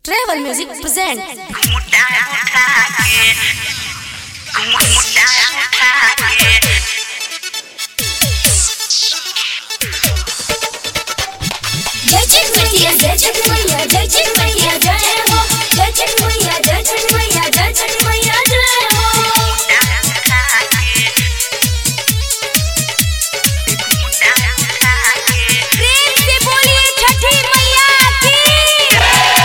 Travel Music present जय छठ मैया जय छठ मैया जय छठ मैया जय हो जय छठ मैया जय छठ मैया जय छठ मैया जय हो प्रेम से बोलिए छठी मैया की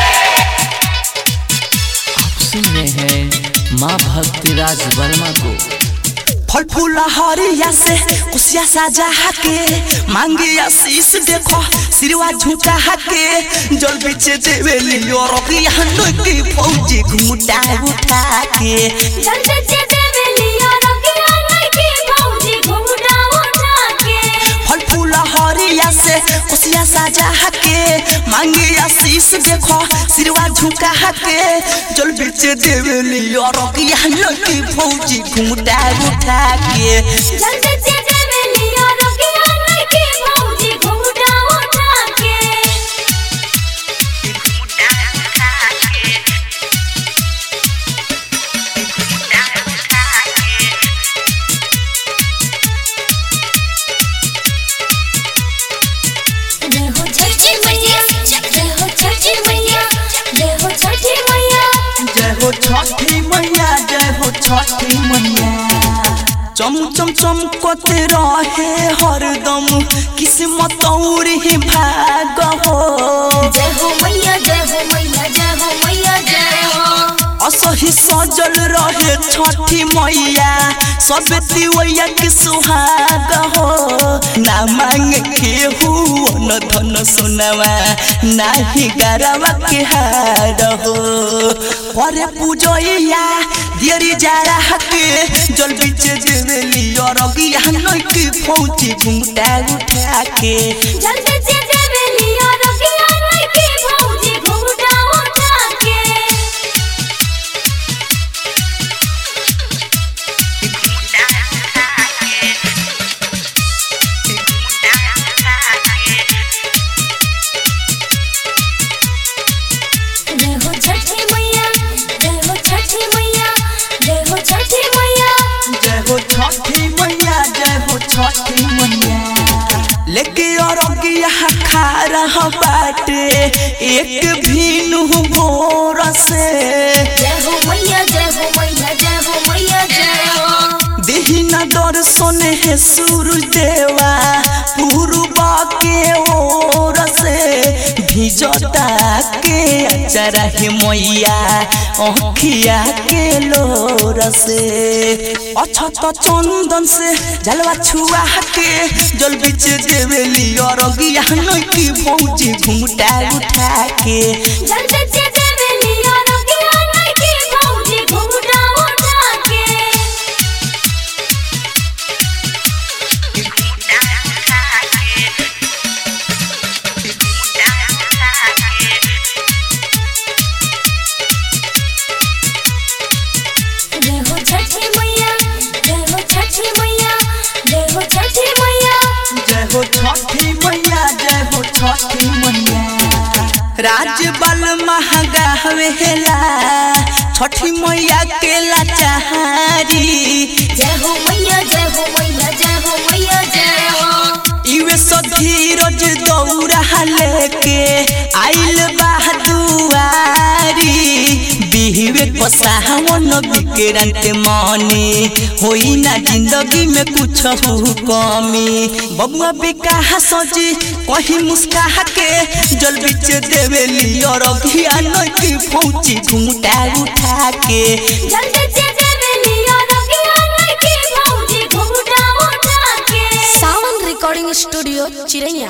आप सुन रहे हैं माँ भक्तिराज वर्मा को फल फूल हरिया से कुसिया सजा के मांगे आशीष देखो सिरवा झुका के जल बिचे देवे लियो रखिया नोकी फौजी घुमटा उठा के जल्दी से देवे लिया रखिया नहीं की भौजी घुमटा उठा के फल फूल हरिया से कुसिया सजा के मांगे आशीष देखो सिरवा झुका के जल बिचे देवे लियो रखिया नोकी फौजी घुमटा उठा के जल्दी से देवे लिया रखिया नहीं की भौजी घुमटा उठा के जय हो छठी मैया जय हो छठी मैया जय हो छठी मैया जय हो छठी मैया जय हो छठी मैया चम चम चमकते रहे हरदम किस्मत और ही भाग हो जय हो मैया जय हो मैया जय हो मैया जय हो असही सजल रहे छठी मैया सब तिवैया के सुहाग हो ना मांग के हुआ न धन सुनवा ना ही गरवा के हार हो करे पूजैया दियरी जारा के जल बिच देवेली और गिया नई फौजी घुमटा उठा के जल्दी से देवे लिया रखिया नहीं की भौजी घुमटा उठा के जय हो छठी मैया जय हो छठी मैया जय हो छठी मैया जय हो छठी मैया जय हो छठी मैया लेके और यहाँ खा रहा बाटे एक भीनु भोर से जय हो मैया जय हो मैया जय हो मैया जय हो देही न दर्शन है सूरज देवा पूर्वा के ओर से भिजता के अचरा है मैया अखिया के लोर से अछत चंदन से जलवा छुआ के जल बिच देवेली और गिया नई की भौजी घुमटा उठा के जल्दी से देवे लिया रखिया नहीं की भौजी घुमटा उठा के जय हो छठी मैया जय हो छठी मैया जय हो छठी मैया जय हो छठी मैया जय हो छठी मैया राज बल महगा हवेला छठी मैया के लाचारी जय हो मैया जय हो मैया जय हो मैया जय हो इवे सधीरज दौड़ा लेके आइल बहादुआरी बिहवे पसावन विक्रांत मनी होई ना जिंदगी में कुछ कमी बबुआ बेकाहा सजी कहीं मुस्काहा के जल बिच देवेली और अभिया नई फौजी घुमटा उठा के जल्दी से देवे लिया रखिया नहीं की भौजी घुमटा उठा के Sound Recording Studio Chiraiya